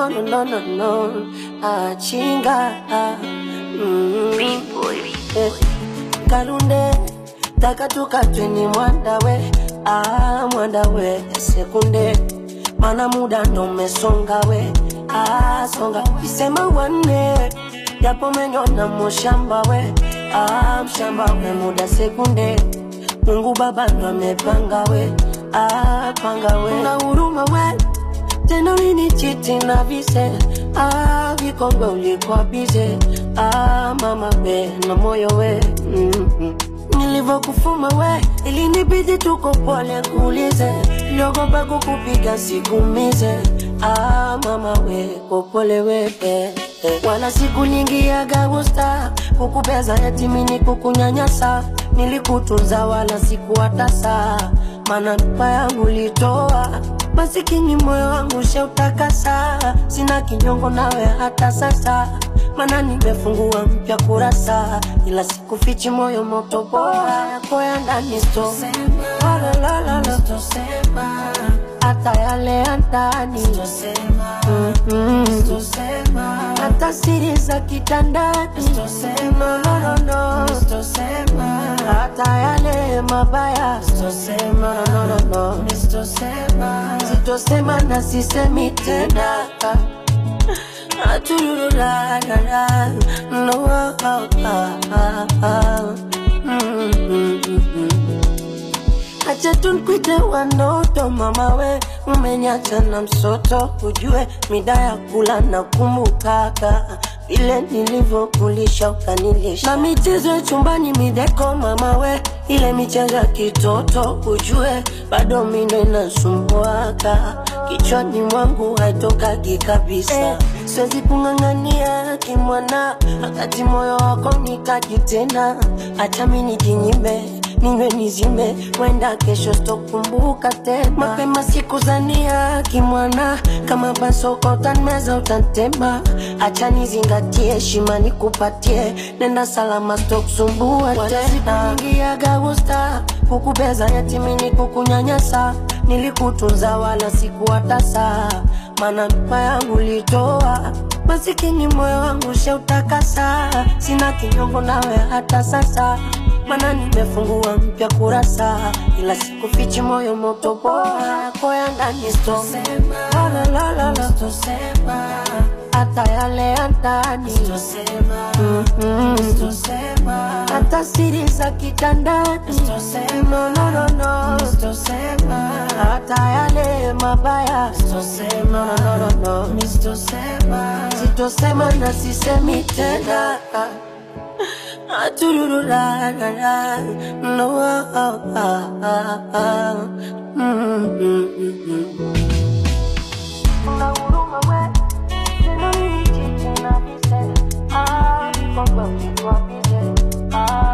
no no no no no achinga mm. Eh, kalunde takatukatweni mwandawe ah, mwandawe sekunde mana muda ndo umesonga we ah, songa isema wanne japo menyona mushamba we ah, mshamba we muda sekunde Mungu Baba ndo amepanga we ah, panga we na huruma we tena nini chiti na vise ah, vikongwe ulikuwa bize ah, mama we na moyo we mm -hmm. Nilivyokufuma we ilinibidi tuko pole kuulize, niliogopa kukupiga sikumize. Ah, mama we kopole we eh, eh. Wala siku nyingi ya gagusta kukupeza yatimini kukunyanyasa, nilikutunza wala sikuwatasa, mana mpa yangu litoa masikini moyo wangu sheutakasa, sina kinyongo nawe hata sasa mana nimefungua mpya kurasa, ila sikufichi moyo moto bora yako ya ndani sto hata yale ya ndani Mm, mm. hata siri za kitandani no, no, no, no. hata yale mabaya no, no, no, no. sitosema na sisemi tena Aturururarara, no, ah, ah, ah, ah. Mm, mm, mm, mm. Acha tunkwite wanoto mama we, umenyacha na msoto, ujue mida ya kula na kumbukaka vile nilivyokulisha ukanilisha, na michezo ya chumbani mideko mama we, ile michezo ya kitoto ujue bado mindo inasumbuaka kichwani mwangu haitokagi kabisa eh, siwezi kung'ang'ania kimwana, wakati moyo wako nikaji tena, acha mi nijinyime ninywe nizime, wenda kesho sitokumbuka tena. Mapema sikuzania kimwana, kama basoko utanmeza utantema, acha nizingatie heshima nikupatie, nenda salama sitokusumbua tena. Ingiaga gusta kukubeza yatimini kukunyanyasa, nilikutunza wala sikuwatasa, mana mpa yangu litoa masikini moyo wangu sheutakasa, sina kinyongo nawe hata sasa mana nimefungua mpya kurasa, ila sikufichi moyo moto bora yako ya ndani sto La, la, la, la, la. hata yale ya ndani Mm, mm. hata siri za kitandani no, no, no, no. hata yale mabaya no, no, no, no. sitosema na sisemi tena Aturururarara, no, ah, ah, ah, ah. Mm, mm, mm, mm. Una huruma we, tena nini chiti na vise, ah, vikongwe ulikuwa bize, ah,